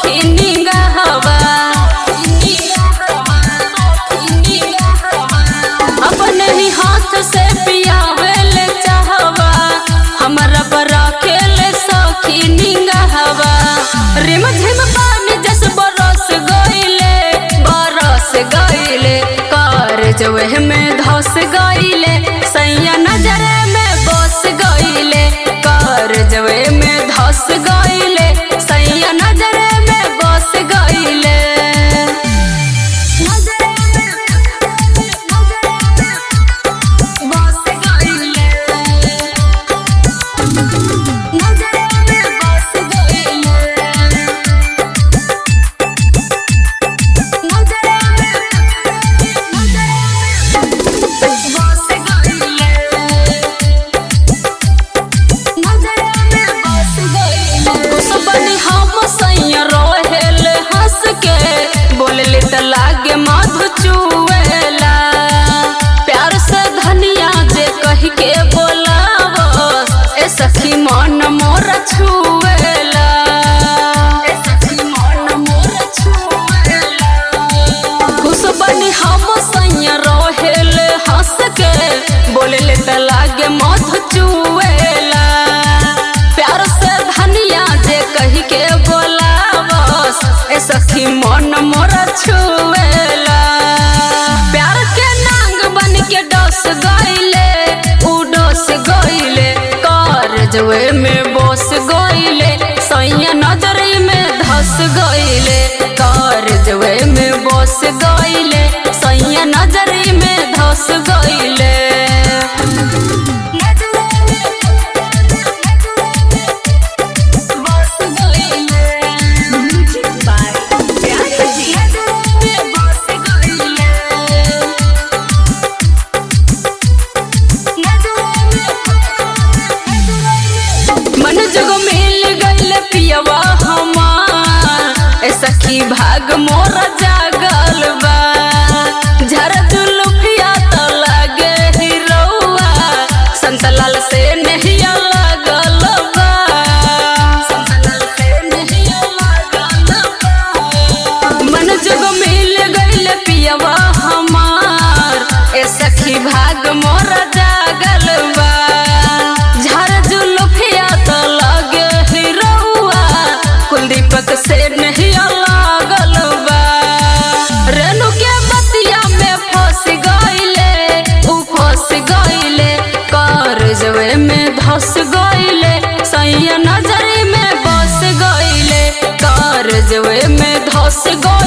सखी निगाहवा अपने ही हाथ से पियावेले चाहवा हमरा बरा खेले सखी निगाहवा रिम झिम पानी जस बरस गइले बरस गइले कार जवे में धस गइले सैया नजरे में बस गइले कार जवे में धस गइले सैया नजरे में बस गइले बस गइले नजरे में बस गइले नजरे में बस गइले नजरे में बस गइले सबनी हम सैया रहेले हंस के बोलले त लागे मधु चुवेला प्यार से धनिया जे कह के बोलावस ए सखी मन मोर छुवेला ए सखी मन मोर छुवेला खुश बनी हम सैया रहेले हंस के बोलले त लागे मधु चुवेला प्यार से धनिया जे कह के बोलावस ए सखी मन मोर छुवेला प्यार के नांग बन के डस गइले उ डस गइले कर जवे में बस गइले सैया नजरी में धस गइले कर जवे में बस गइले सैया नजरी में धस गइले बस गइले by Pyare Ji. बस गइले मन जगो मिल गइल पियवा हमार ए सखी भाग मोर जागल बा झर जुलुफिया त लागे हिरौआ संतलाल से नहिया लागल बा संतलाल से नहिया लागल बा मन जगो मिल गइल पियवा हमार ए सखी भाग मोर जागल बा झर जुलुफिया त लागे हिरौआ कुलदीपक से नहीं लागल बा रेणु के बतिया में फंस गइले उ फंस गइले कर जवे में धस गइले सैया नजरी में बस गइले कर जवे में धस गइले